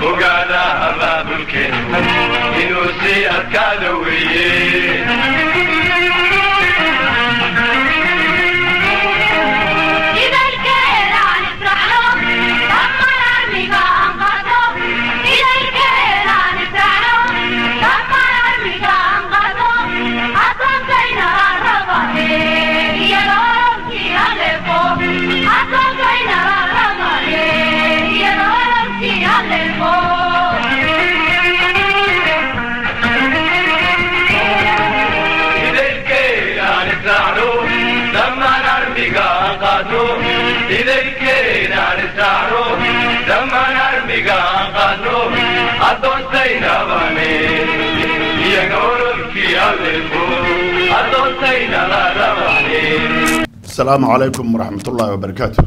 ogaada abaabulkeenu inuu sii adkaada weeye idaylkeenaan israacno dhammaan armiga aan qaadno idaylkeenaan israacno dhammaan armiga aan qaadno addoontaynabane iyaga ololkii alleefo addoontaynala rabane asalaamu calaykum waraxmatullaahi wabarakaatu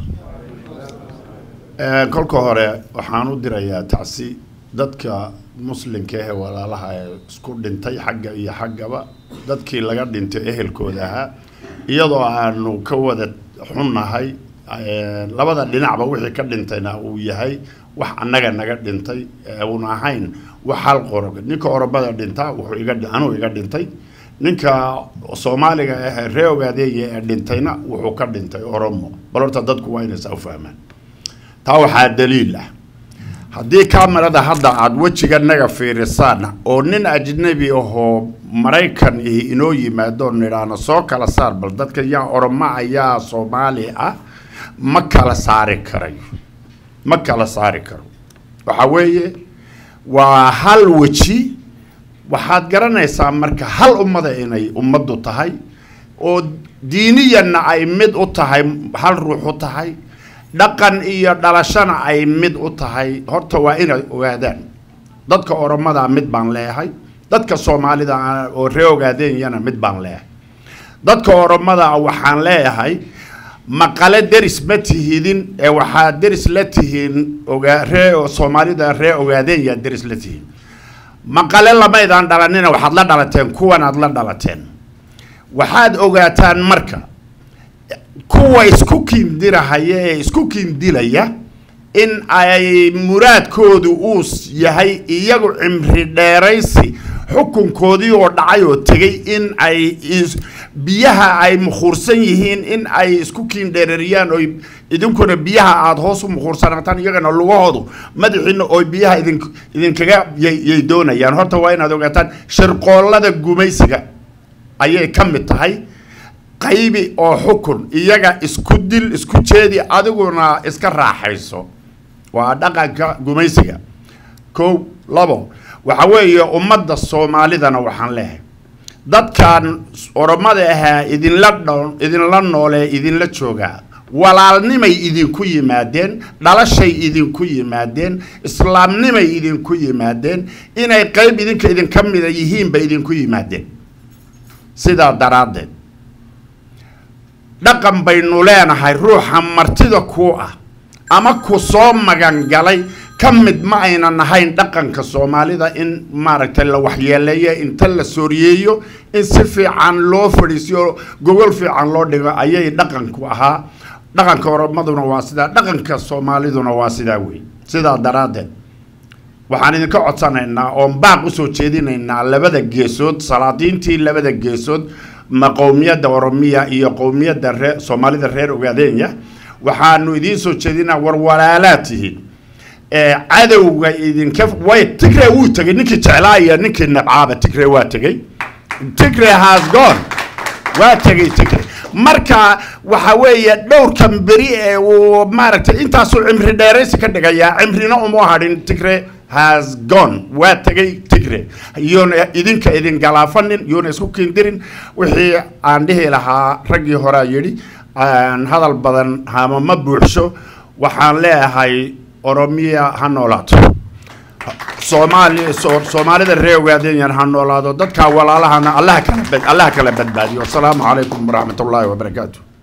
kolka hore waxaan u dirayaa tacsi dadka muslimka ee walaalaha ee isku dhintay xagga iyo xaggaba dadkii laga dhintay ehelkooda ahaa iyadoo aanu ka wada xunnahay labada dhinacba wixii ka dhintayna uu yahay wax annaga naga dhintay uuna ahayn wax hal qoro ninka oromada dhintaa wuxuu iga anuu iga dhintay ninka soomaaliga ah ree ogaadeeya ee dhintayna wuxuu ka dhintay oromo bal horta dadku waa inay saa u fahmaan taa waxaa daliil ah haddii kamarada hadda aada wejiganaga fiirisaan oo nin ajnabi ahoo maraykan ihi inoo yimaado nidhaano soo kala saar bal dadka yaa oromo ayaa soomaali ah ma kala saari karayo ma kala saari karo waxa weeye waa hal weji waxaad garanaysaa marka hal ummada inay ummaddu tahay oo diiniyanna ay mid u tahay hal ruux u tahay dhaqan iyo dhalashana ay mid u tahay horta waa inay ogaadaan dadka oromada mid baan leeyahay dadka soomaalida oo ree ogaadenyana mid baan leeyahay dadka oromada waxaan leeyahay maqale deris ma tihidin ee waxaad deris la tihiin ogaa ree soomaalida ree ogaadeenya deris la tihiin maqale lamaydaan dhalanina waxaad la dhalateen kuwan aad la dhalateen waxaad ogaataan marka kuwa isku kiindirahaya ee isku kiindilaya in ay muraadkoodu uu yahay iyagu cimri dheeraysi xukunkoodii oo dhacay oo tegay in ay biyaha ay mukhuursan yihiin in ay isku kiindheerariyaan oo idinkuna biyaha aada hoos u mukhuursanaataan iyagana lugahoodu madaxiina oo biyaha idin idinkaga yay doonayaan horta waa inaad ogaataan shirqoollada gumaysiga ayay ka mid tahay qaybi oo xukun iyaga isku dil isku jeedi adiguna iska raaxayso waa dhaqanka gumaysiga kow labo waxa weeye ummadda soomaalidana waxaan leehay dadkan oromada ahaa idinla dho idinla noolee idinla joogaa walaalnimay idinku yimaadeen dhalashay idinku yimaadeen islaamnimay idinku yimaadeen inay qayb idinka idinka mida yihiinba idinku yimaadeen sidaa daraaddeed dhaqan baynu leenahay ruuxa martida ku ah ama ku soo magan galay ka mid ma aynan ahayn dhaqanka soomaalida in maaragtay la waxyeeleeyo inta la sooriyeeyo in si fiican loo fadhiisiyo gogol fiican loo dhigo ayay dhaqanku ahaa dhaqanka oromaduna waa sidaa dhaqanka soomaaliduna waa sidaa wey sidaa daraaddeed waxaan idinka codsanaynaa oon baaq usoo jeedinaynaa labada geesood salaadiintii labada geesood ma qowmiyadda oromiya iyo qowmiyadda ree soomaalida reer ogaadeenya waxaanu idiin soo jeedinaa war walaalaad tihiin cadowga idinka way tigre wuu tegay ninkii jeclaa iyo ninkii nabcaaba tigre waa tegay tigre has gone waa tegay tigre marka waxa weeye dhowrkan beri ee uu maaragtay intaasuu cimri dheeraysi ka dhigayaa cimrina uma hadhin tigre has gone waa tegay tigre iyona idinka idin galaafanin iyona isku kiindirin wixii aan dhihi lahaa raggii horea yidhi hadal badan hama ma buuxsho waxaan leeyahay oromiya ha noolaato soomaali soomaalida ree ogaadeyan ha noolaado dadka walaalahana allaha kala allaha kala badbaadiyo asalaamu calaykum waraxmat ullaahi wabarakaatu